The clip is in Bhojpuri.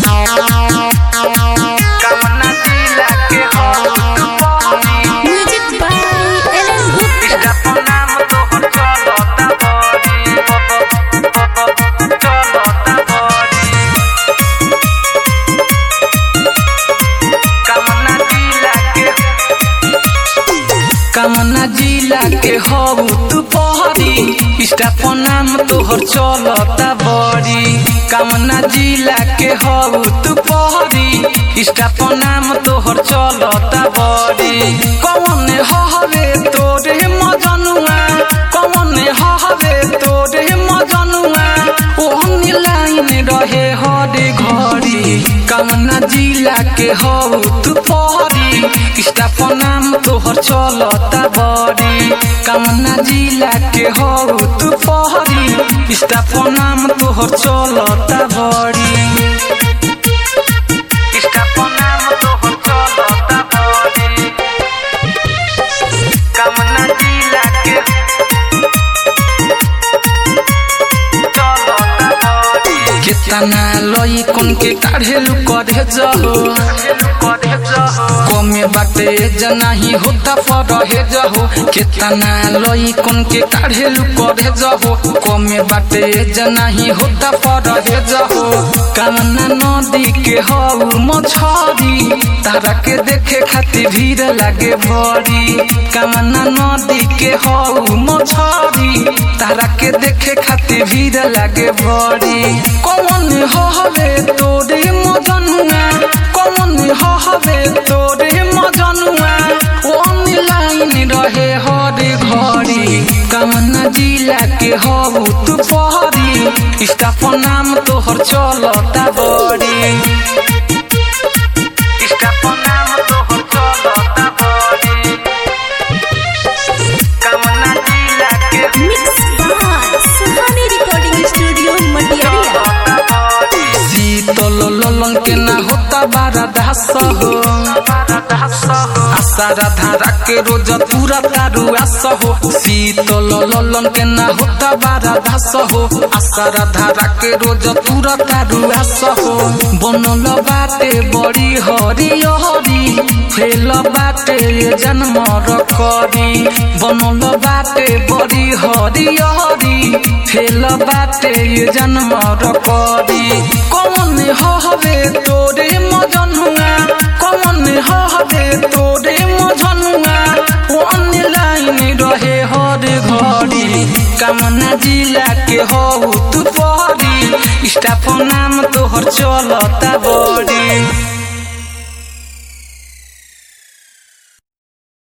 कवना जिला के हो तू बहरी म्यूजिक बाय एलन गुप्ता इष्टा नाम तोहर चलता बड़ी चलता बड़ी कवना जिला के कवना जिला के हो तू बहरी इष्टा नाम तोहर चलता बड़ी कवना जिला के हो तू बहरी इष्टा नाम तोहर चलता बड़ी कौन हवे तोरे मजनुआ कौन हवे तोरे मजनुआ ओहन लाइन रहे हरे घड़ी कवना जिला के हो तू पहरी इष्टा नाम तोहर चलता बड़ी कवना जिला के हो तू पहरी इष्टा नाम तोहर चलता बड़ी इष्टा नाम तोहर चलता बड़ी कवना जिला के कितना लई कौन के काढ़ेलु करे जहो कमे बाटे जनाही होता पर हे जहो कितना लई कौन के काढ़ेलु करे जहो कमे बाटे जनाही होता पर हे जहो कामना नदी के हो मछरी तारा के देखे खातिर भीड़ लागे बड़ी कामना नदी के हो मछरी तारा के देखे खातिर भीड़ लागे बड़ी कौन हवे तोरे मजनुआ कौन हवे तोरे मजनुआ ऑनलाइन रहे हरे घड़ी कमना जिला के हो तू पहरी स्टाफ नाम तोहर चलता बड़ी स्टाफ नाम तोहर चलता बड़ी कमना जिला के mix by Suhani recording studio Matiyariya शीतल ललन के ना होता बारा दास हो आशा राधा के रोज पूरा तारू आस हो शीतल ललन के ना होता बारा दास हो आशा राधा के रोज पूरा तारू आस हो बनल बाटे बड़ी हरी हरी फेल बाटे ये जन्म रकरी बनल बाटे बड़ी हरी हरी फेल बाटे ये जन्म रकरी कौन हवे तोरे मजनुआ कौन हवे तोरे मजनुआ ऑनलाइन रहे हर घड़ी कामना जिला के हो तू पहरी स्टाफ नाम तोहर चलता बड़ी